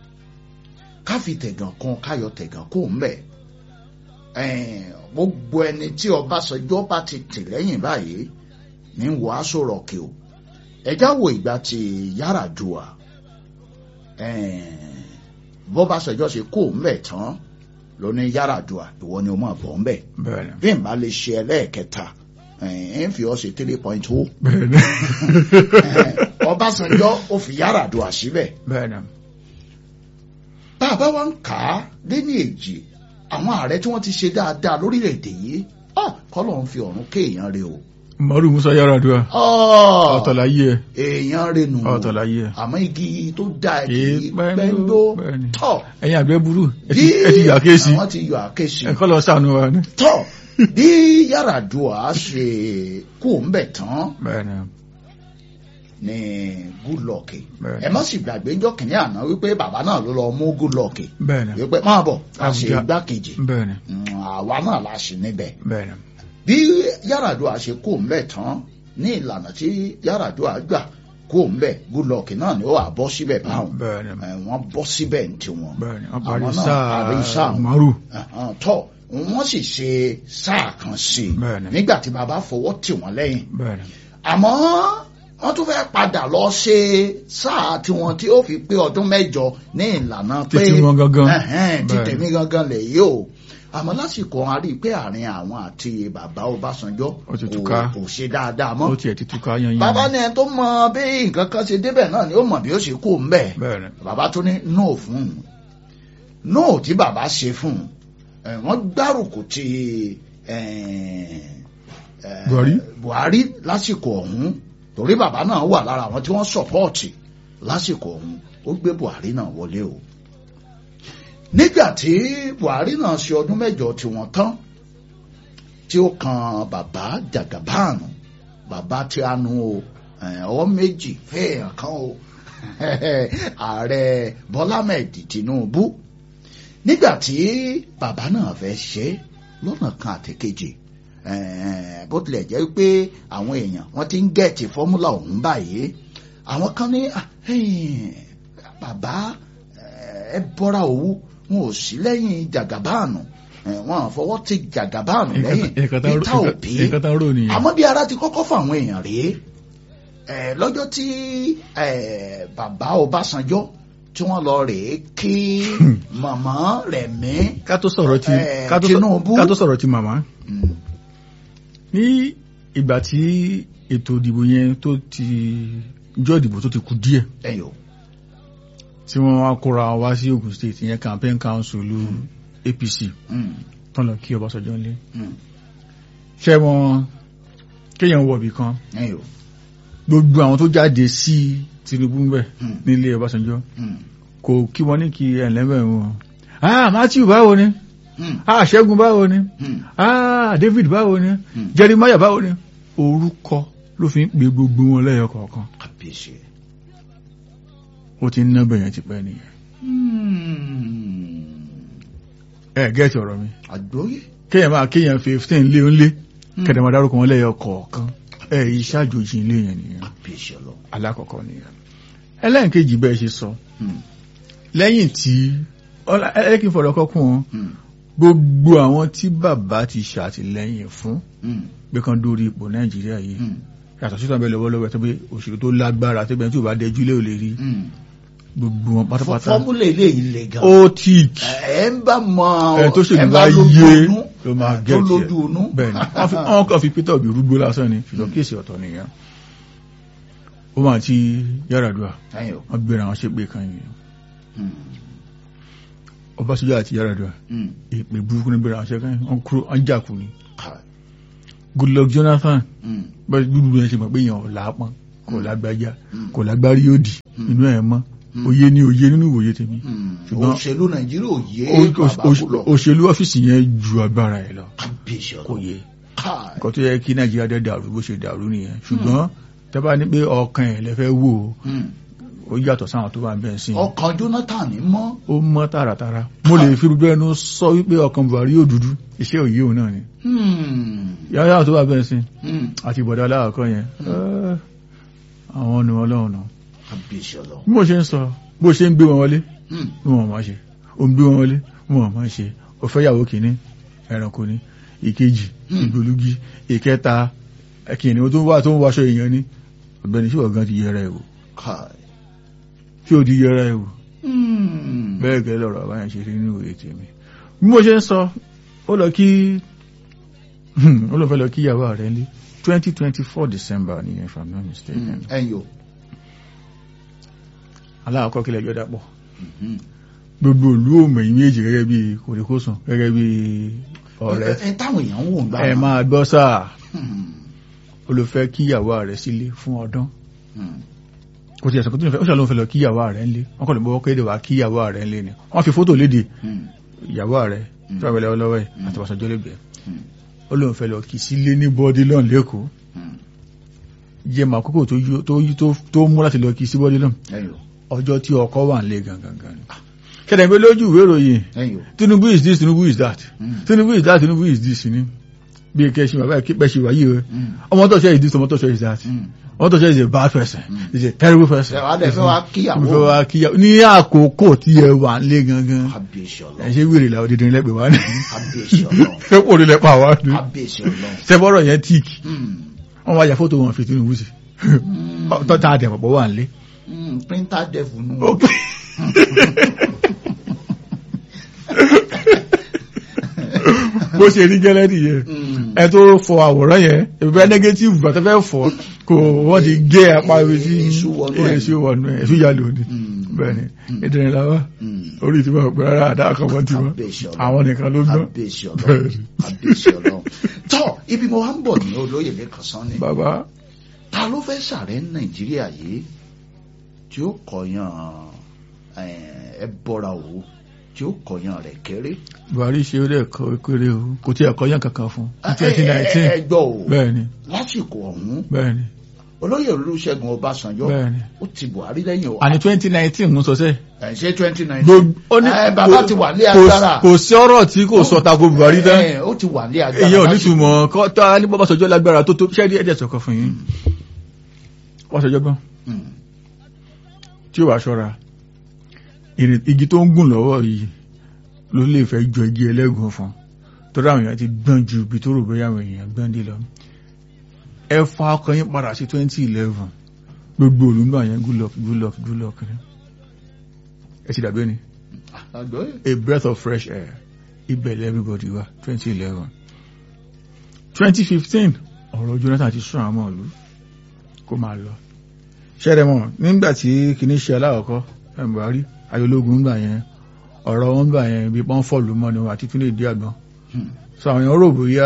ká fi tẹ̀gàn kan káyọ̀ tẹ̀gàn kó ń bẹ̀ Ẹ́ẹ̀, gbogbo ẹni tí ọbásanjọ́ bá ti tì lẹ́yìn báyìí ní wọ aṣọ rọ̀kì o ẹja wo ìgbà tí Yar'Adua Ẹ́ẹ̀, bọ́básanjọ́ ṣe kó ń bẹ̀ tán ló ní Yar'Adua ìwọ ni o máa bọ̀ ń bẹ̀ bẹ́ẹ̀ ni bí n bá lè ṣe ẹlẹ́ẹ̀kẹta ẹ̀ ń fi ọ́ ṣe three point two bẹ́ẹ̀ ni Ọbásanjọ́ ó fi Yar'Adua síbẹ̀ bẹ́ẹ̀ ni tá a bá wá ń kà á lé ní èjì àwọn ààrẹ tí wọ́n ti ṣe dáadáa lórílẹ̀‐èdè yìí ah, kọ́lọ̀ ń fi ọ̀run kéèyàn re o mọ́rù musa Yar'Adua Ah, ọ̀tọ̀ láyé ẹ èèyàn re nù ọ̀tọ̀ láyé ẹ àmọ́ igi tó dáa Kì í kì í pẹ́ńdó, pẹ́ńdó bẹ́ẹ̀ni. tọ̀ ẹ̀yin àgbẹ̀ burú ẹ bí ti- ẹ ti yà kéèsì àwọn ti yọ àkéṣì ẹ kọ́ lọ sànù wa ni tọ̀ bí Yar'Adua ṣe kú ń bẹ̀ tán bẹ́ẹ̀ ni ní Goodluck Bẹ́ẹ̀. ẹ má sì gbàgbé ńjọ́ kìnìún àná wípé bàbá náà ló lọ mú Goodluck bẹ́ẹ̀ ni wípé máa bọ̀ a ṣe Àbújá. igbákejì bẹ́ẹ̀ ni Mm, àwa náà la ṣe níbẹ̀ bẹ́ẹ̀ ni bí Yar'Adua ṣe kó ń bẹ̀ tán ní ìlànà tí Yar'Adua gbà kó ń bẹ̀ Goodluck náà ni ó wà bọ́ síbẹ̀ báwọn bẹ́ẹ̀ ni ẹ, wọ́n bọ́ síbẹ̀ ní tiwọn bẹ́ẹ̀ ni wọ́n àwọn parí náà parí sáà sáà wọn. mọ́rù Ẹ̀hán, tọ́ wọ́n sì ṣe sáà kan sí i Bẹ́ẹ̀ ni. nígbà tí bàbá fọwọ́ tì wọ́n lẹ́yìn bẹ́ẹ̀ ni àmọ́ wọ́n tún fẹ́ padà lọ ṣe sáà tiwọn tí ó fi pé ọdún mẹ́jọ ní ìlànà pé Títí wọn gangan. Ẹ̀hẹ́n, tí Bẹ́ẹ̀. tèmi gangan lè yí o àmọ́ lásìkò wọn a rí i pé àárín àwọn àti bàbá Ọbásanjọ́ Ó ti kò túká. kò ṣe dáadáa mọ́ ó tiẹ̀ ti túká yan yan bàbá ní ẹni tó mọ bí nǹkan kan ṣe débẹ̀ náà ni ó mọ̀ bí ó ṣe kó ń bẹ̀ bẹ́ẹ̀ ni bàbá tó ní no fún un no tí bàbá ṣe fún un ẹ, wọ́n gbárùkù ti ẹ, ẹ, Buhari? Buhari lásìkò ọ̀hún torí bàbá náà wà lára àwọn tí wọ́n sọ̀pọ́ọ̀tì lásìkò ọ̀hún ó gbé Buhari náà wọlé o nígbà tí Buhari náà ṣe ọdún mẹ́jọ tí wọ́n tán tí ó kan bàbá Jagaban bàbá tí a nu o ẹ, ọwọ́ méjì fẹ́ẹ̀yàn kan o ààrẹ Bọ́lá Ahmed Tinubu nígbà tí bàbá náà fẹ́ ṣe é lọ́nà kan àtẹ̀kejì eh, bó tilẹ̀ jẹ́ pé àwọn èèyàn wọ́n ti ń gẹ̀ẹ́tì fọ́múlà ọ̀hún báyìí àwọn kan ní "Ah, eh, bàbá eh, ẹ bọ́ra òwú wọn ò sí lẹ́yìn Jàgàbáànù eh, wọn à fọwọ́ ti Jàgàbáànù lẹ́yìn Peter Obi nǹkan tá ń rò nìyẹn àmọ́ bí ara ti kọ́kọ́ fún àwọn èèyàn rèé ẹ̀ lọ́jọ́ tí ẹ̀ bàbá Ọbásanjọ́ tí wọ́n lọ rèé kí màmá Rẹ̀mí ká tó sọ̀rọ̀ ti Eh, ká tó sọ- Tinubu. ká tó sọ̀rọ̀ ti màmá mm, ní ìgbà tí ètò ìdìbò yẹn tó ti jọ́ ìdìbò tó ti kù díẹ̀ ẹ̀yọ̀ tí wọ́n wá kóra wá sí Ògùn state yẹn campaign council lu APC mm, tán lọ kí Ọbásanjọ́ ńlé mm, ṣé wọn kéèyàn wọ̀bì kan ẹ̀yọ̀ gbogbo àwọn tó jáde sí Tinubu ń bẹ̀ mm, nílé Ọbásanjọ́ mm, kò kí wọ́n ní kí ẹ̀lẹ́bẹ̀ wọn ah Matthew báwo ni mm, ah Ṣẹ́gun báwo ni mm, ah David báwo ni mm. Jeremiah báwo ni orúkọ ló fi ń pe gbogbo wọn lẹ́yọ kọ̀ọ̀kan Kábíyèsí. ó ti ń ná bẹ̀yẹn ti pẹ́ nìyẹn Mm, ẹ gẹ́ẹ̀tì ọ̀rọ̀ mi àgbóyè kéèyàn máa kéèyàn fifteen lé ń lé Mm. kẹ̀dẹ̀ máa dárúkọ wọn lẹ́yọ kọ̀ọ̀kan ẹ iṣẹ́ àjòjì ilé yẹn nìyẹn Kábíyèsí Ọlọ́run. alákọ̀ọ́kọ́ nìyẹn ẹlẹ́nkejì bẹ́ẹ̀ ṣe sọ Mm, lẹ́yìn tí ọlá ẹlẹ́kìn fọ̀rọ̀ kọ́kún wọn mm, gbogbo àwọn tí bàbá ti ṣàtìlẹ́yìn fún mm, pé kan dórí ipò nàìjíríà yìí mm, yàtọ̀ sí tàbí lọ́wọ́lọ́wọ́ tó pé òṣèlú tó lágbára tó bẹ́ẹ̀ tí ò bá dẹjú lé ò lè rí mm. gbogbo wọn pátápátá fọ́múlà eléyìí le gan. ó tí ẹ ń bá mọ ẹ tó ṣèlú ẹ bá lójú yé inú, ló máa tó gẹ̀ẹ́tì lójú inú. bẹ́ẹ̀ni wọ́n fi- wọ́n kàn fi Peter Obi rúgbó lásán ni ṣùgbọ́n kéèsì ọ̀tọ̀ nìyẹn ó máa ti Yar'Adua Ẹ̀yin o. wọ́n gbéra wọn ṣépè kan yìí Mm, Ọbásanjọ́ àti Yar'Adua mm, ìpè burúkú ní gbéra wọn ṣe kan wọ́n kúrò wọ́n jà kú ni ká- Goodluck Jonathan mm, bẹ́ẹ̀ dúdú yẹn ṣe mọ̀ pé èèyàn ò lápọn kò lágbájá Mm. kò lágbárí yóò dì Mm. inú ẹ̀ mọ́ òye ni òye nínú ìwòye tèmi Hmm. ṣùgbọ́n- òṣèlú nàìjíríà ò yé Ó- ó- bàbá ó- kúlọ̀ òṣèlú ọ́fíìsì yẹn ju agbára ẹ̀ lọ kábíyèsí kò ọlọ́run yé káì nǹkan tó yẹ kí nàìjíríà dẹ́ dàrú bó ṣe dàrú nìyẹn ṣùgbọ́n tẹ́ bá ní pé ọkàn ẹ̀ lẹ́fẹ́ wò ó, Hmm. ó yàtọ̀ sáwọn tó wà bẹ́ẹ̀ sí i. ọkàn jonathan ní mọ́ ó mọ́ tààràtàrà mo lè fi gbogbo ẹnu sọ wípé ọkàn buhari yóò dúdú iṣẹ́ òye òun náà ni Hmm. yàrá tó wà bẹ́ẹ̀ sí Hmm. àti ìbọ̀dá aláàkọ́ yẹn ẹ́, àwọn ọ̀nà ọlọ́run náà kábíyèsí ọlọ́run bí mo ṣe ń sọ bó ṣe ń gbé wọn wọlé Hmm. bí wọn máa ṣe ó ń gbé wọn wọlé bí wọn máa ṣe ó fẹ́ yàwó kìíní ẹranko ni ìkejì Hmm. ìgbòlugi ìkẹta kìíní tó wà tó ń wáṣọ èèyàn ni ọ̀gbẹ́ni ṣé ọ̀gán ti yẹra ẹ̀ wò káì ṣé ò ti yẹra ẹ̀ wò Hmm. bẹ́ẹ̀ gẹ́lẹ́ lọ́rọ̀ àbáyàn ṣe rí nínú ìwé tèmi bí mo ṣe ń sọ ó lọ kí ó lọ fẹ́ lọ kí ìyàwó rẹ̀ ní twenty twenty four december nìyẹn if i'm not mistaken Hmm. ẹ̀yin o aláàkọ́ kílẹ̀ ẹjọ́ dàpọ̀ Hmm. gbogbo ìlú òmìnir méjì gẹ́gẹ́ bí kòríkòsùn gẹ́gẹ́ bí ọ̀rẹ́ ẹ ẹ táwọn èèyàn ń wò ń gbà ẹ náà. máa gbọ́ sáà Hmm. ó lọ fẹ́ kí ìyàwó rẹ̀ sílé fún ọdún Hmm. kò tí ẹ̀sán kò tí ó ṣàlóhùn fẹ́ lọ kí ìyàwó rẹ̀ ńlé wọ́n kọ́ lè bọ́ kéde wá kí ìyàwó rẹ̀ ńlé ni wọ́n fi fótò léde Hmm. ìyàwó rẹ̀ tí wọ́n wẹ̀lẹ̀ ọlọ́wọ́ ẹ̀ àti wàṣọjọ́ lẹ́gbẹ̀ẹ́ Hmm. ó lóun fẹ́ lọ kì í sílé ní bọ́dílọ́n lẹ́kọ̀ọ́ Hmm. jẹ́ màá kókò tó yó- tó yí- tó- tó mú láti lọ kì í sí bọ́dílọ́n ẹ̀yin o ọjọ́ tí ọkọ wà ń lé gangan gan ni kẹ́lẹ̀ pé lójú ìwé ìròyìn ẹ̀yin o Tinubu is this Tinubu is that Hmm. Tinubu is that Tinubu is this ni bí kẹ́sì bàbá ìpẹ́ ṣe wáyé rẹ̀ Hmm. ọmọ tó ṣe is this ọmọ tó ṣe is that Hmm. ọmọ tó ṣe is a bad person Mm. is a terrible person Ẹ wá dẹ̀ fẹ́ wá kíyàwó. Mo fẹ́ wá kíyàwó ní àkókò tí ẹ wà ń lé gangan kábíyèsí ẹ ọlọ́run ṣe wèrè làwọn dídín lẹ́gbẹ̀ẹ́ wá ní kábíyèsí ọlọ́run ẹ pò ní lẹ́pà wá ní kábíyèsí ọlọ́run. sẹ́fọ́rọ̀ yẹn tíìkì Hmm. wọ́n wá ya fótó wọn fi Tinubu sí Hmm. tọ́ta àtẹ̀pọ̀pọ̀ wà ń lé Hmm. printer devil nù. Okay. bó ṣe rí gẹ́lẹ́ nìyẹn Hmm. ẹ tó fọ àwòrán yẹn ìbẹ́ negative bàtà fẹ́ fọ kò wọ́n ti gé apá ibi tí Èṣù wọnú ẹ̀. èṣù wọnú ẹ̀ èṣù yà lónìí Hmm. bẹ́ẹ̀ ni ìdírin làwọn Hmm. orí ti wọ́n pẹ́ rárá àdá àkọ́kọ́ ti wọ́n kábíyèsí ọlọ́run. àwọn nìkan ló gbọ́n kábíyèsí ọlọ́run kábíyèsí ọlọ́run. tọ́ ibi mo wá ń bọ̀ ní olóyè lẹ́kàn sán ni. bàbá ta ló fẹ́ sàrẹ́ ní nàìjíríà yìí tí ó kọyàn ẹ bọ́ra òwò tí ó kọyàn rẹ̀ kéré. Buhari ṣe ó lẹ́ẹ̀kọ́ kéré o kò tí ẹ̀kọ́ yàn kankan fún ní twenty ẹ nineteen ẹ gbọ́ o bẹ́ẹ̀ ni lásìkò ọ̀hún bẹ́ẹ̀ ni olóyè olúṣẹ́gun ọbásanjọ́ bẹ́ẹ̀ ni ó ti buhari lẹ́yìn o àní twenty nineteen ń sọ sẹ́ẹ̀ ẹ̀ ṣe twenty nineteen gbogbo ó ní ẹ bàbá ti wà ní agbára kò sí ọ̀rọ̀ tí kò sọ tako Buhari dá ẹ ó ti wà ní agbára èyí ò lásìkò. nítumọ̀ kọ́ tá a ní bọ́ Ọbásanjọ́ lágbára tó tó ṣẹ́ẹ́dí ẹ̀dẹ̀ sọ̀kọ̀ fún yín Ọbásanjọ́ gbọ́n Hmm. tí ó wàá ṣọ́ra ìrìn- igi tó ń gùn lọ́wọ́ yìí ló lè fẹ́ jọ igi ẹlẹ́gùn fún torí àwọn èèyàn ti gbọ́n ju ibi tó rò bóyá àwọn èèyàn gbọ́n dé lọ ẹ fa ọkàn yín padà sí twenty eleven gbogbo olùgbà yẹn good luck good luck good luck ni ẹ ti dàgbé ni àgbọ̀ a breath of fresh air ibẹ̀lẹ̀ everybody wa twenty eleven twenty fifteen ọ̀rọ̀ Jonathan ti sún àwọn ìlú kó máa lọ ṣẹ́rẹ̀ mọ̀ nígbà tí kìíní ṣe aláwọ̀kọ́ ẹ̀ Buhari ayológun gbà yẹn ọ̀rọ̀ wọn gbà yẹn bí pọ́n fọ́ọ̀lù mọ́ni àti tún lè dí àgbọn Hmm. so àwọn èèyàn rò bóyá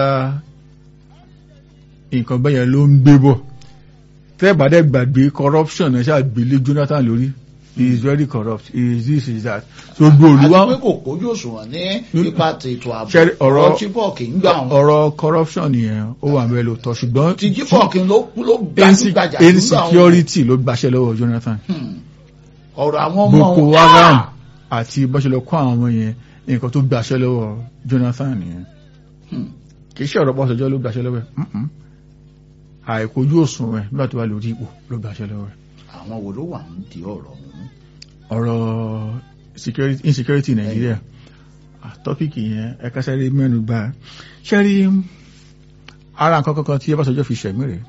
nǹkan bẹ́yẹn ló ń gbé bọ̀ tẹ́ẹ̀bàdẹ́ gbàgbé corruption ẹ̀ ṣàgbélé Jonathan lórí he is very corrupt he is this he is that so gbogbo olùwà àti pé kò kójú òṣùwọ̀n ní ipa tètò ààbò Ṣẹ́rí, ọ̀rọ̀- chibok ń gbà wọn ọ̀rọ̀ corruption yẹn ó wà mẹ́lò tọ́ ṣùgbọ́n ti chibok ló ló inse- gbajúgbajà nígbà wọn. insecurity ló gbaṣẹ́ lọ́wọ́ Jonathan Hmm. ọ̀rọ̀ àwọn ọmọ Boko wọn- Haram Ah! àti bọ́ṣẹ́ lọ kó àwọn ọmọ yẹn nǹkan tó gbaṣẹ́ lọ́wọ́ Jonathan yẹn Hmm. kì í ṣe ọ̀rọ̀ pọ́sọ̀jọ́ ló gbaṣẹ́ lọ́wọ́ ẹ̀ Mm-mm. àìkojú òṣùwọ̀n ẹ̀ nígbà tó wà lórí ipò ló gbaṣẹ́ lọ́wọ́ ẹ̀ àwọn wo ló wà ń di ọ̀rọ̀ ọ̀hún ọ̀rọ̀ security insecurity Nàìjíríà tọ́pìkì yẹn ẹ̀ka sẹ́rí mẹ́nu bà ṣẹ́rí ara nǹkan kankan tí Ọbásanjọ́ fi ṣẹ̀mí rẹ̀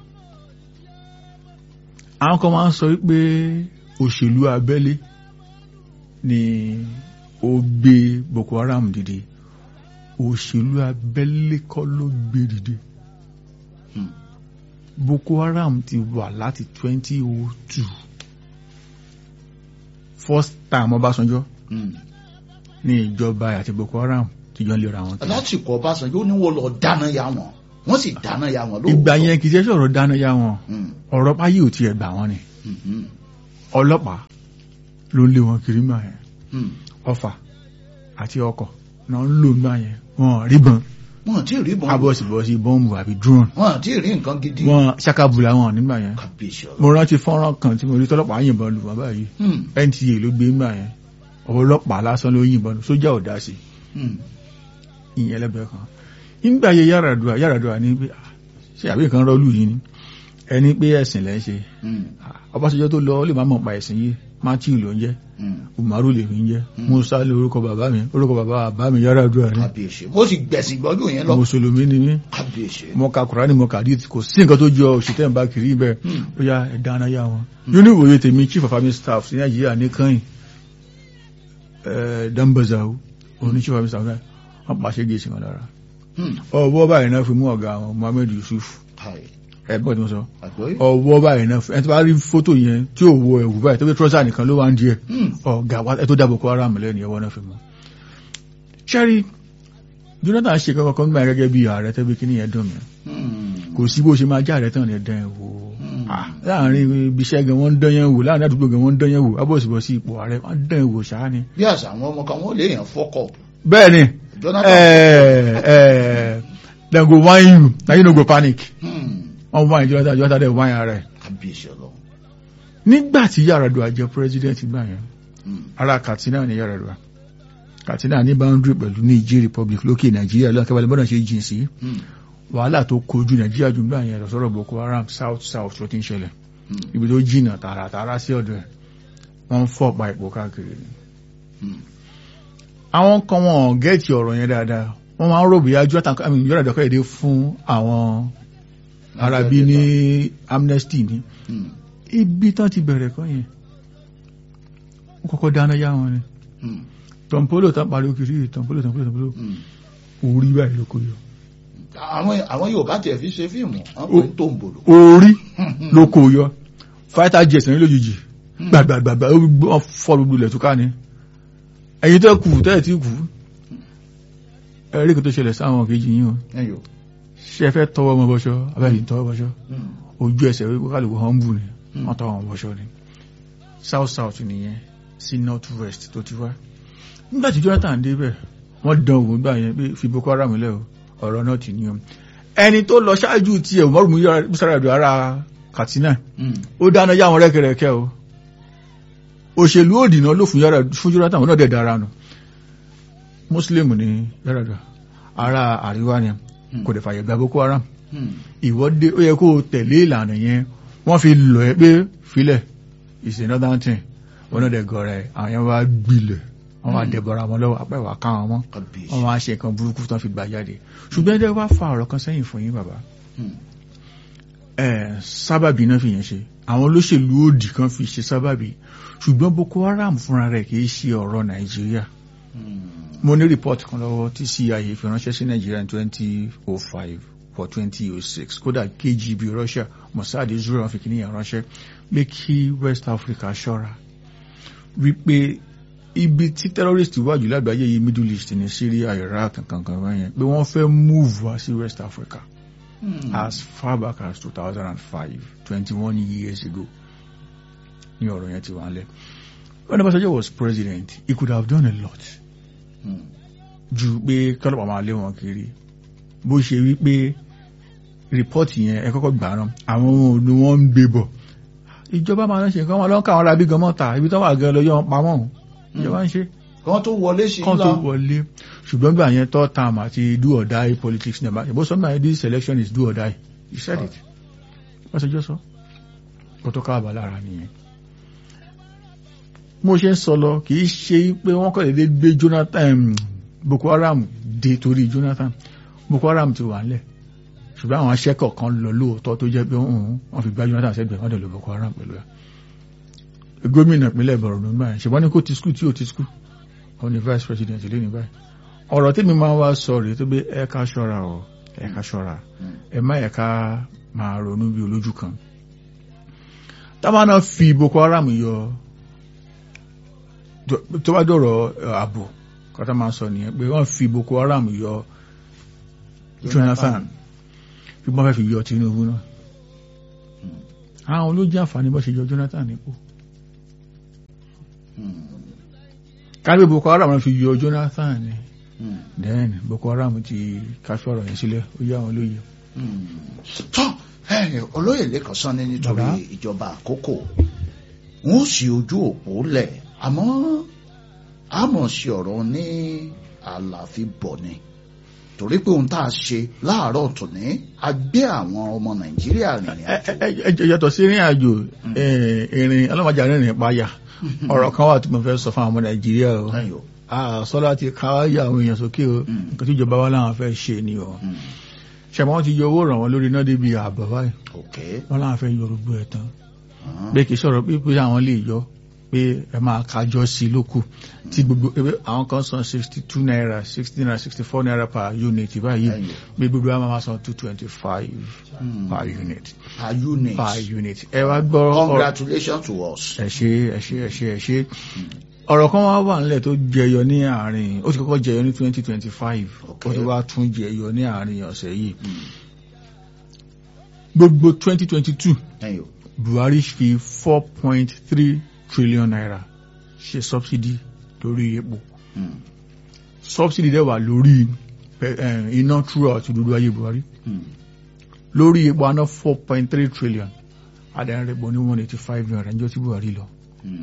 àwọn kan máa ń sọ wípé òṣèlú abẹ́lé ni ó gbé Boko Haram dìde òṣèlú abẹ́lé kọ́ ló gbé dìde Hmm. Boko Haram ti wà láti 2002 first time Ọbásanjọ́ Hmm. ní ìjọba àti Boko Haram ti jọ ń lera wọn kiri. lásìkò ọbásanjọ́ ó ní wọ́n lọ dáná ya wọn wọ́n sì dáná ya wọn lóòótọ́ ìgbà yẹn kì í ṣe sọ̀rọ̀ dáná yá wọn Hmm. ọ̀rọ̀ páyé ò tiẹ̀ gbà wọ́n ni Hmm. Hmm. ọlọ́pàá ló ń lé wọn kiri gbà yẹn Hmm. ọfà àti ọkọ̀ náà ń lò gbà yẹn wọn ríbọn wọn tí ì rí bọ́n abọ́sibọ́sí bọ́ǹbù àbí drone wọn tí ì rí nǹkan gidi wọn ṣàkàbùlà wọn nígbà yẹn kábíyèsí ọlọ. mo rántí fọ́nrán kan tí mo rí tọ́lọ́pàá yìnbọn lù wọ́n báyìí Hmm. NTA ló gbé gbà yẹn ọlọ́pàá lásán ló yìnbọn lù sójà ò dá sí Hmm. ìyẹn ẹlẹ́bẹ̀ẹ́ kan nígbà yẹ Yar'Adua Yar'Adua ní pé ah, ṣe àbí nǹkan rọ́ọ̀lù yìí ni ẹni pé ẹ̀sìn lẹ́ ń ṣe Hmm. Ọbásanjọ́ tó lọ ó lè má mọ̀ pa ẹ̀sìn yìí Matthew ló ń jẹ́ Hmm. Umaru lè ń jẹ́ Musa lè orúkọ bàbá mi orúkọ bàbá bàbá mi Yar'Adua ni kábíyèsí mo sì gbẹ̀sìn gbọ́dọ̀ yẹn lọ mùsùlùmí ni mí kábíyèsí. mo ka Kùránì mo kà díìtì kò sí nǹkan tó jọ òṣìṣẹ́ ń bá kiri bẹ́ẹ̀ Hmm. ó yá ẹ̀dá anáyá wọn nínú ìwòye tèmi chief of army staff ní Nàìjíríà ní kàn Dambazawu òun ní chief of army staff náà wọ́n pàṣẹ gèsì wọn lára Hmm. ọwọ́ báyìí náà fi mú ọ̀gá wọn Muhammed Yusuf Káì. ẹ̀gbọ́n tí mo sọ àgbọ́yé. ọwọ́ báyìí náà ẹni tó bá rí fótò yẹn tí ò wọ ẹ̀wù báyìí tó fi trọ́sà nìkan ló wá ń díẹ̀ Hmm. ọ̀gá wa ẹ tó dábò kó ara mi lẹ́nu ẹwọ́ náà fi mú. sẹ́rí Jonathan ṣe kankan kan gbà gẹ́gẹ́ bí ààrẹ tẹ́bí kí nìyẹn dùn mí Hmm. kò sí bó ṣe máa já ààrẹ tán ní ẹ̀dán ẹ̀ wò Hmm. Ah, láàrin ibi iṣẹ́ gan wọ́n ń dán yẹn wò láàrin àdúgbò gan wọ́n ń dán yẹn wò abọ́sibọ́sí ipò ààrẹ wọ́n ń dán yẹn wò ṣáá ni. bí àṣà àwọn ọmọ kan wọ́n lè yàn fọ́kọ̀ bẹ́ẹ̀ ni Jonathan. eh, eh, dem go whine you na you no go panic Hmm. wọ́n whine Jonathan Jonathan dem whine ara ẹ̀. kábíyèsí ọlọ. nígbà tí Yar'Adua jẹ́ president gbà yẹn Hmm. ara Katsina ní Yar'Adua Katsina ní boundary pẹ̀lú Niger Republic lókè Nàìjíríà lọ́wọ́ kẹwàá lẹ́bọ̀nà ṣe jìn sí Hmm. wàhálà tó kojú Nàìjíríà jù gbà yẹn lọ́sọ̀rọ̀ Boko Haram south south tó ti ń ṣẹlẹ̀ Hmm. ibi tó jìnà tààràtààrà sí ọ̀dọ̀ ẹ̀ wọ́n ń fọ́ pa ipò káàkiri ni. Hmm. àwọn kan wọn gẹ́ẹ̀tì ọ̀rọ̀ yẹn dáadáa wọ́n máa ń rò bóyá Jonathan I mean, Yar'Adua kọ́yẹ̀dé fún àwọn Arabi ní amnesty ní Hmm. ibi tán ti bẹ̀rẹ̀ kọ́ yẹn ó kọ́kọ́ dáná yá wọn ni Hmm. tọ̀mpólò tán pariwo kiri tọ̀mpólò tọ̀mpólò tọ̀mpólò Hmm. orí báyìí ló kó yọ àwọn àwọn Yorùbá tiẹ̀ fi ṣe fíìmù wọ́n pè ń tó ń bòlò. orí ló kó yọ fighter jet ní lójijì gbàgbàgbàgbà ó gbọ́- wọ́n fọ́ gbogbo ilẹ̀ tó ká ní ẹ̀yin tó kù tẹ́ẹ̀ tí kù ẹ̀rí kò tó ṣẹlẹ̀ sáwọn kejì yín o ẹyọ. ṣe ẹ fẹ́ tọwọ́ ọmọ bọ́ṣọ́ abẹ́yìn tọwọ́ bọ́ṣọ́ Hmm. ojú ẹsẹ̀ wípé kálukú humble ni Hmm. wọ́n tọwọ́ ọmọ bọ́ṣọ́ ni south south nìyẹn sí north west tó ti wá nígbà tí Jonathan débẹ̀ wọ́n dán òun gbà yẹn pé fi Boko Haram lẹ́ o ọ̀rọ̀ náà ti ní o ẹni tó lọ ṣáájú tiẹ̀ Umaru Yar'Adua ara Katsina Hmm. ó dáná yá wọn rẹ́kẹrẹ́kẹ́ o òṣèlú òdìnà ló fún Yar'Adua fún Jonathan wọn náà dẹ̀ dára nù Muslim ní Yar'Adua ara àríwá ni kò dẹ̀ fàyè gba Boko Haram Hmm. ìwọ́de ó yẹ kó o tẹ̀lé ìlànà yẹn wọ́n fi lọ ẹ pé filẹ̀ is another thing wọn náà dẹ̀ gọ̀ọ́rẹ́ àwọn yẹn wá gbilẹ̀ wọ́n wá dẹ̀bọ̀ra wọn lọ́wọ́ apẹ́wà ká wọn mọ́ kábíyèsí. wọ́n wá ṣe nǹkan burúkú tán fi gbà jáde ṣùgbọ́n ẹjẹ́ wá fa ọ̀rọ̀ kan sẹ́yìn fún yín bàbá Hmm. ẹ̀ sábàbí náà fi yẹn ṣe àwọn olóṣèlú òdì kan fi ṣe sábàbí ṣùgbọ́n Boko Haram fúnra rẹ̀ kì í ṣe ọ̀rọ̀ Nàìjíríà Hmm. mo ní report kan lọ́wọ́ tí CIA fi ránṣẹ́ sí Nàìjíríà ní twenty oh five for twenty oh six kódà KGB Russia Mossad Israel wọn fi kìíní yẹn ránṣẹ́ pé kí West Africa ṣọ́ra wípé ibi tí terrorist wà jù lágbàáyé yìí Middle East ní Syria Iraq kankan wọ̀nyẹn pé wọ́n fẹ́ move wá sí West Africa Hmm. as far back as two thousand and five twenty one years ago ní ọ̀rọ̀ yẹn ti wà ń lẹ̀ when Obasanjo was president he could have done a lot Hmm. ju pé kọ́lọ́pàá máa lé wọn kiri bó ṣe wí pé rìpọ́ọ̀tì yẹn ẹ kọ́kọ́ gbà rán àwọn ohun òdu wọn ń gbé bọ̀ ìjọba máa ń ṣe nǹkan wọn lọ́nkà àwọn arábí gan mọ́ta ibi tó wà gan lọ́yọ́ wọn pamọ́ òun ìjọba ń ṣe kí wọ́n tó wọlé sí kán ńlá. tó wọlé ṣùgbọ́n gbà yẹn third term àti do or die politics nàbà ìbò sọ́nà yẹn this election is do or die you said it wọ́n ṣe jọ́ sọ kó tó káàbà lára nìyẹn mo ṣe ń sọ lọ kì í ṣe pé wọ́n kọ́ dédé gbé Jonathan Boko Haram dé torí Jonathan Boko Haram ti wà nílẹ̀ ṣùgbọ́n àwọn aṣẹ́kọ̀ kan lọ lóòótọ́ tó jẹ́ pé wọ́n fi gbá Jonathan sẹ́gbẹ̀ẹ́ wọ́n dẹ̀ lọ Boko Haram pẹ̀lú ẹ̀ gómìnà ìpínlẹ̀ Borno nígbà yẹn ṣùgbọ́n ní kó ti skul tí ò ti skul òun ni vice president lé ní báyìí ọ̀rọ̀ tí mi máa wá sọ rèé tó gbé ẹ ká ṣọ́ra o ẹ ká ṣọ́ra ẹ má ẹ ká máa ronú bí olójú kan táwọn náà fi Boko Haram yọ tó bá dọ̀rọ̀ ààbò kọ́tà máa sọ nìyẹn pé wọ́n fi Boko Haram yọ Jonathan bí wọ́n fẹ́ fi yọ Tinubu náà àwọn olójú àǹfààní bọ́ ṣe yọ Jonathan nípò kábí boko haram fi yọ jonathan ni Mm. then boko haram ti káfí ọ̀rọ̀ yẹn sílẹ̀ ó yá wọn lóye. tọ́ ẹ, olóyè lẹ́kàn sán ní nítorí Bàbá. ìjọba àkókò wọn ò sí ojú òpó lẹ̀ àmọ́ àmọ̀ sí ọ̀rọ̀ ní àlàáfíà bọ̀ ni torí pé ohun tá a ṣe láàárọ̀ tòní a gbé àwọn ọmọ nàìjíríà rìnrìn ẹ àjò ẹ ẹ yàtọ̀ sí ìrìn àjò ìrìn ọlọ́mọdé rìnrìn páyà ọ̀rọ̀ kan wà tí mo fẹ́ sọ fún àwọn ọmọ nàìjíríà o ẹ̀yọ́ sọ́lá ti káwáyà àwọn èèyàn sókè o Mm. nǹkan tí ìjọba wa láwọn fẹ́ ṣe ni o ṣẹ̀mọ́ wọn ti yọ owó ràn wọ́n lórí iná débi ààbọ̀ báyìí ok wọ́n láwọn fẹ́ yọ gbogbo ẹ̀ tán Ah. pé kì í sọ̀rọ̀ pé pé àwọn lè yọ pé ẹ máa kájọ sí i lókù tí gbogbo ebe àwọn kan san sixty two naira sixty naira sixty four naira per unit báyìí Ẹ̀yọ́. pé gbogbo àwọn máa san two twenty five Mm. per unit per unit per unit ẹ wá gbọ́ ọ̀rọ̀- congratulations to us. ẹ ṣe ẹ ṣe ẹ ṣe ẹ ṣe ọ̀rọ̀ kan wá wà nílẹ̀ tó jẹyọ ní àárín ó ti kọ́kọ́ jẹyọ ní twenty twenty five ó Okay. ti wá tún jẹyọ ní àárín ọ̀sẹ̀ yìí Mm. gbogbo twenty twenty two ẹ̀yọ́ Buhari fi four point three trillion naira ṣe subsidy lórí epo Mm. subsidy dẹ̀ wà lórí eh, eh, iná throughout dúdú ayé Buhari Mm. lórí epo aná four point three trillion adẹ́rẹ́pọ̀ ní one eighty five naira níjọ́ tí Buhari lọ. Mm.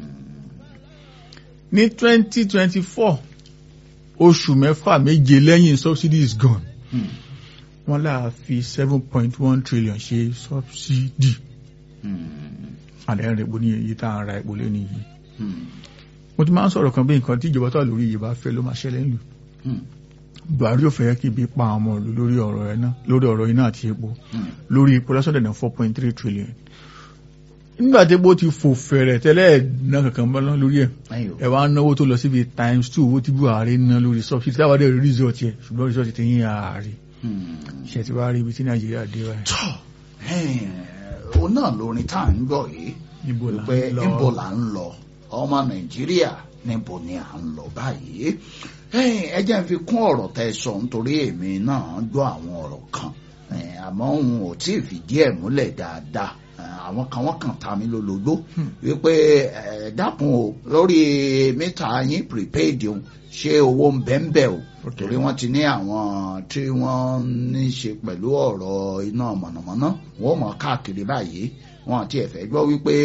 ní twenty twenty four oṣù mẹ́fà méje lẹ́yìn subsidy is gone Mm. wọ́n láà fi seven point one trillion ṣe subsidy Mm. adẹ́rẹ́pọ̀ ní èyí tá à ń ra epo lé nìyí. Mm. mo ti máa ń sọ̀rọ̀ kan bí nǹkan tí ìjọba tó wà lórí yìí bá fẹ́ ló máa ṣẹlẹ̀ ńlù Mm. Buhari ò fẹ́ kí ibi pa àwọn ọmọ ìlú lórí ọ̀rọ̀ iná lórí ọ̀rọ̀ iná àti epo Mm. lórí epo lásán dẹ̀nà four point three trillion nígbà tí epo ti fò fẹ̀rẹ̀ tẹ́lẹ̀ náà kankan bọ́ lọ́n lórí ẹ̀ ẹ̀yọ́ ẹ̀ wá náwó tó lọ síbi times two owó tí Buhari ná lórí subsidy táwọn dẹ̀ rí result yẹ ṣùgbọ́n result ti yín ààrẹ Mm. ṣe ti wá rí ibi tí Nàìjíríà dé wáyé tọ́ ẹ̀ẹ́n, òun náà lórin tá à ń gbọ́ yìí níbo là pé ń níbo lọ là ń lọ ọmọ nàìjíríà níbo ni à ń lọ báyìí ẹ̀ẹ́n, ẹ jẹ́ n fi kún ọ̀rọ̀ tẹ́ ẹ sọ nítorí èmi náà gbọ́ àwọn ọ̀rọ̀ kan ẹ̀ẹ́n, àmọ́ òun ò tí ì fìdí ẹ̀ múlẹ̀ dáadáa ẹ̀ẹ́n, àwọn kan wọ́n kàn ta mí lólobó wípé ẹ dákun o lórí mítà yín prepaid o ṣé owó ń bẹ́ ń bẹ́ o Ok. torí wọ́n ti ní àwọn tí wọ́n ní í ṣe pẹ̀lú ọ̀rọ̀ iná mọ̀nàmọ́ná wọ́n mọ̀ káàkiri báyìí wọ́n àti ẹ̀fẹ́ gbọ́ wípé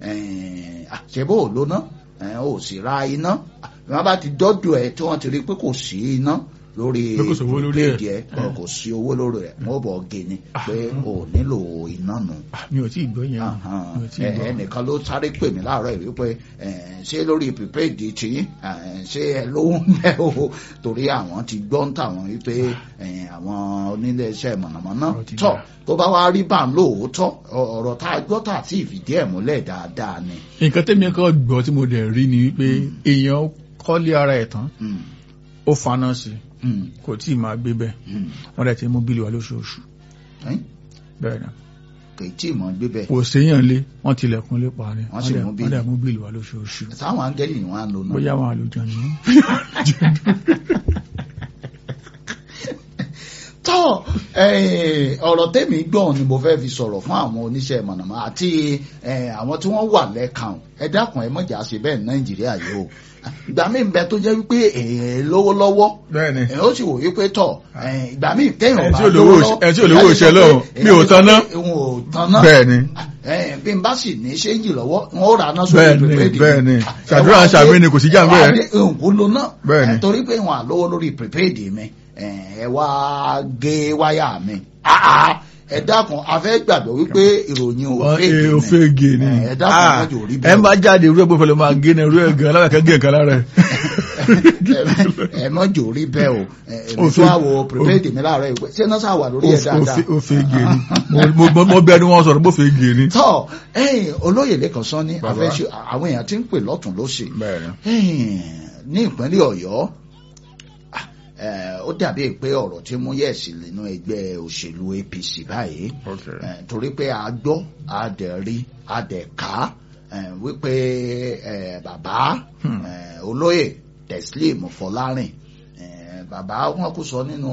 àṣẹbó ò lóná ẹ̀, ò sì ra iná wọ́n bá ti dọ́dọ̀ ẹ̀ tí wọ́n ti rí pé kò sí iná lórí Pé kò sówó lórí ẹ̀. prepaid ẹ̀ kò sí owó lórí rẹ̀ wọ́n bọ̀ gé ni pé o nílò iná nù Ah, mi ò tí ì gbọ́ yẹn o. mi ò tí ì ẹ gbọ́ ẹnìkan ló sáré pè mí láàárọ̀ yìí wípé ẹ, ṣé lórí prepaid tí ẹ, ṣé ẹ lówó ń bẹ o torí àwọn ti gbọ́ ń tàwọn wípé ẹ, àwọn oníléeṣẹ́ mọ̀nàmọ́ná Ó ti tọ̀ dà. tó bá wá rí bá ń lóòótọ́ ọ- ọ̀rọ̀ tá a gbọ́ tà sí ìfìdí ẹ̀ múlẹ̀ dáadáa ni. nǹkan tẹ́mi kan gbọ́ tí mo dẹ̀ rí ni wípé èèyàn kọ́lé ara ẹ̀ tán Mm, ó faná sí i mm, kò tí ì máa gbé bẹ́ẹ̀ mm. wọ́n dẹ̀ ti mú bílì wa lóṣooṣù Ẹ́n, bẹ́ẹ̀ náà kì í tí ì mọ̀ gbé bẹ́ẹ̀ kò séèyàn lé wọ́n tilẹ̀kùn lé pa ni Wọ́n sì dẹ̀- mú bílì. wọ́n dẹ̀ mú bílì wa lóṣooṣù táwọn áńgẹ́lì wọn á lò náà. bóyá wọn àlùjọ ni tọ́ eh, ọ̀rọ̀ tẹ́mi gbọ́n ni mo fẹ́ fi sọ̀rọ̀ fún àwọn oníṣẹ́ mọ̀nàmọ́ àti eh, àwọn tí wọ́n wà lẹ́kàn ẹ dákun ẹ mọ̀jà ṣe bẹ́ẹ̀ ní nàìjíríà yìí o ìgbà míì ń bẹ tó jẹ́ wípé èèyàn lówó lọ́wọ́ bẹ́ẹ̀ ni ẹ̀ ó sì wò wípé tọ̀ eh, ìgbà míì téèyàn Ẹ bá tí ò lówó lówó òṣè- lọ́wọ́ ẹ tí ò lówó ìyá lè sọ òṣè pé lọ́wọ́, èèyàn mi ò lè sọ tanná. pé òun ò tanná bẹ́ẹ̀ ni Eh, bí n bá sì ní ṣéǹjì lọ́wọ́ wọn ó ra aná sórí Bẹ́ẹ̀ ni, prepaid mi. bẹ́ẹ̀ ni. Ah, Ṣàdúrà ẹ wá ṣàmì dé- ni, kò sí jà ẹ wá bẹ́ẹ̀. dé, òǹkú ló ná Bẹ́ẹ̀ ni. Eh, torí pé wọn àlówó lórí prepaid mi eh, ẹ wá gé wáyà mi Ah, ah, ẹ dákun a fẹ́ gbàgbọ́ wípé ìròyìn ò wọ́n fake ee ni. o fege ni Eh, ẹ dákun Ah, mọ́jọ rí ẹ bẹ́ẹ̀ má jáde irú ẹgbẹ́ pẹ̀lú máa gé ní irú ẹ̀gán alábàákẹ́ gé nǹkan lára ẹ̀ ẹ mọ́jọ rí bẹ́ẹ̀ o Eh, èmi Ó tó fake- àwọ̀ prepaid mi láàárọ̀ ìwé ṣé náà sà wà lórí ẹ̀ dáadáa o fege ni Mo- mo- mo- mo bẹ́ẹ̀ ni wọ́n sọ̀rọ̀ bó fege ni. tọ́ ẹ̀yìn olóyè lẹ́kàn sán ní Bàbá. afẹ́ṣe àwọn èèyàn tí ń pè lọ́tún lósì bẹ́ẹ̀ ni Ẹ̀yìn, ní ìpínlẹ̀ ọ̀yọ́ ah, eh, ó dàbí pé ọ̀rọ̀ tí mú yẹ̀sì nínú ẹgbẹ́ òṣèlú apc báyìí Eh, torí pé a gbọ́ a dẹ̀ rí a dẹ̀ ká eh, wípé eh, bàbá Hmm. eh, olóyè teslim fọlárìn eh, bàbá wọn kò sọ nínú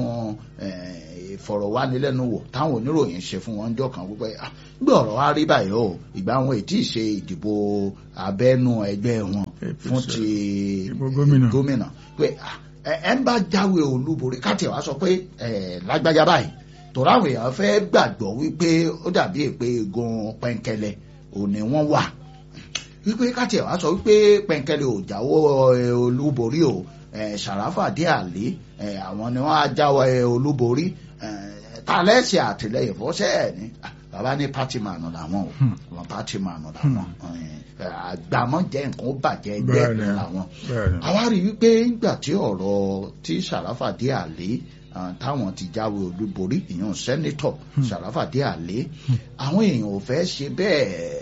eh, ìfọ̀rọ̀wánilẹ́nuwò táwọn oníròyìn ṣe fún wọn jọ kan wípé "Ah, gbé ọ̀rọ̀ wa rí báyìí o ìgbà wọn ètí ìṣe ìdìbò abẹ́nú ẹgbẹ́ wọn fún ti Ìbò gómìnà. gómìnà pé "Ah, ẹ ẹ ń bá jáwé olúborí káàtì wá sọ pé ẹ lágbájá báyìí tòrọ àwọn èèyàn fẹ́ gbàgbọ́ wípé ó dàbí èpè egun pẹ́ńkẹ́lẹ́ òní wọ́n wà wípé káàtì ẹ̀ wá sọ wípé pẹ̀ǹkẹ́lẹ́ ò jáwọ́ ẹ, olúborí o ẹ, Sàràfà dé àlè ẹ, àwọn ni wọ́n á jáwọ́ ẹ, olúborí ẹ, ta lẹ́sẹ̀ àtìlẹyìn fọ́sẹ̀ ẹ̀ ní Ah, bàbá ní pátì mànù làwọn o wọn pátì mànù làwọn ẹ, àgbàmọ́ jẹ́ nǹkan ó bàjẹ́ ẹgbẹ́ Bẹ́ẹ̀ni. làwọn bẹ́ẹ̀ni àwa rí wípé nígbà tí ọ̀rọ̀ tí Sàràfà dé àlè ah, táwọn ti jáwé olúborí ìyẹn sẹ́nitọ̀ Sàràfà dé àlè àwọn èèyàn ò fẹ́ ṣe bẹ́ẹ̀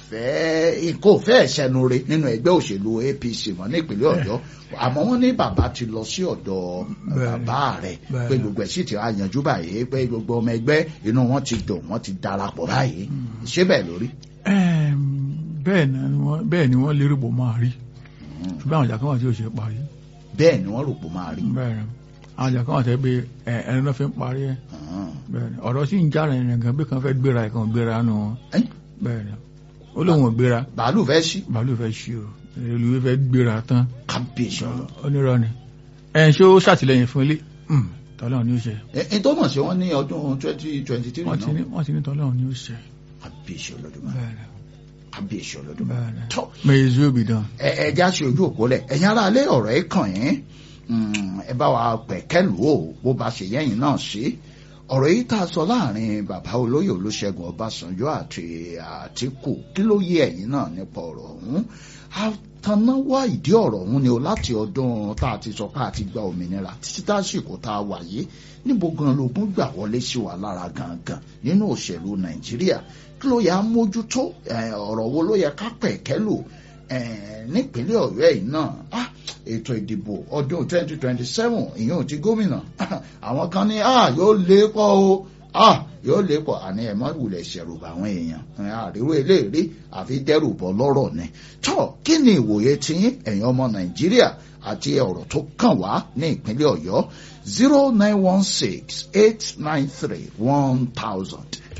fẹ́ kò fẹ́ ṣẹnu re nínú ẹgbẹ́ òṣèlú APC wọn ní ìpínlẹ̀ Ọ̀yọ́ àmọ́ wọ́n ní bàbá ti lọ sí ọ̀dọ̀ Bẹ́ẹ̀ni. bàbá rẹ̀ Bẹ́ẹ̀ni. pé gbogbo ẹ̀ sì ti wá yanjú báyìí pé gbogbo ọmọ ẹgbẹ́ inú wọn ti dùn wọ́n ti darapọ̀ báyìí ṣé bẹ́ẹ̀ lórí. Ẹm, bẹ́ẹ̀ ni wọ́n bẹ́ẹ̀ ni wọ́n lérò bó máa rí ṣùgbọ́n àwọn ìjà kan wà tí ò ṣe parí bẹ́ẹ̀ ni wọ́n rò pé ó máa rí. bẹ́ẹ̀ ni àwọn ìjà kan wà tẹ́ pé ẹ, ẹni náà fi ń parí ẹ̀ Ah. bẹ́ẹ̀ ni ọ̀rọ̀ sì ń jára ẹ̀rìn gan bí kan fẹ́ gbéra ẹ̀ kan gbéra nù wọn Ẹ́, bẹ́ẹ̀ ni ó lóun ò gbéra bàálù fẹ́ sí bàálù fẹ́ ṣí o olùwé fẹ́ gbéra tán kábíyèsí ọ̀rọ̀. onírọ́ ni ẹ̀ ṣé ó ṣàtìlẹ́yìn fún ilé Hmm, tọ́lọ́run ni ó ṣe ẹ̀ tó mọ̀ sí wọn ní ọdún twenty twenty three wọ́n ti ní náà wọ́n ti ní tọ́lọ́run ni ó ṣe kábíyèsí Olódùmarè bẹ́ẹ̀ ni kábíyèsí Olódùmarè. bẹ́ẹ̀ ni tọ́ may his will be done. ẹ ẹ já sí ojú òpó lẹ ẹ̀yin ará ilé ọ̀rọ̀ ẹ kàn yín Mm, ẹ bá wa pẹ̀kẹ́lù o bó ba ṣe yẹ́yìn náà sí ọ̀rọ̀ yìí tá a sọ láàrin bàbá olóyè Olúṣẹ́gun Ọbásanjọ́ àti Àtíkù kí ló yé ẹ̀yin náà nípa ọ̀rọ̀ ọ̀hún àtànáwá ìdí ọ̀rọ̀ ọ̀hún ni o láti ọdún tá a ti sọ pé a ti gba òmìnira títí tásìkò tá a wà yìí níbo gan lógún gbà wọlé sí wa lára gangan nínú òṣèlú Nàìjíríà kí ló yẹ á mójútó ẹ, ọ̀rọ̀ wo ló yẹ ká pẹ̀kẹ́lù Eh, nípínlẹ̀ ọ̀yọ́ yìí náà ah, ètò ìdìbò ọdún 2027 ìyẹn ò ti gómìnà àwọn kan ní ah, yóò lé pọ̀ o ah, yóò lé pọ̀ àní ẹ̀ mọ́ ìwùlẹ̀ ṣẹ̀rùbà àwọn èèyàn Eh, àríwó eléèrí àfi dẹ́rù bọ́ lọ́rọ̀ ni tọ́ kí ni ìwòye tiyín ẹ̀yin ọmọ nàìjíríà àti ọ̀rọ̀ tó kàn wá ní ìpínlẹ̀ ọ̀yọ́ 0916 893 1000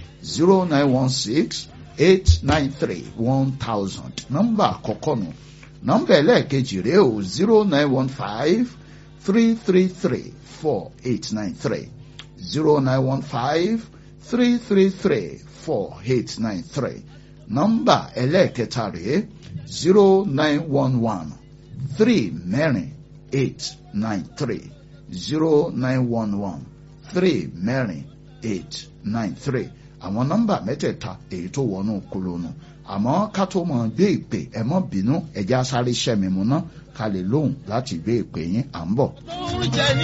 0916 eight nine three one thousand nọ́mbà àkọ́kọ́ nù nọ́mbà ẹlẹ́ẹ̀kejì rèé o zero nine one five three three three four eight nine three zero nine one five three three three four eight nine three nọ́mbà ẹlẹ́ẹ̀kẹta rèé zero nine one one three mẹ́rin eight nine three zero nine one one three mẹ́rin eight nine three àwọn nọ́mbà mẹ́tẹ̀ẹ̀ta èyí tó wọnú kolonu àmọ́ ká tó mọ̀ gbé ìpè ẹ mọ́ bínú ẹ̀já sáré ṣẹ́mi mu ná ká lè lóhùn láti gbé ìpè yín à ń bọ̀. oúnjẹ ní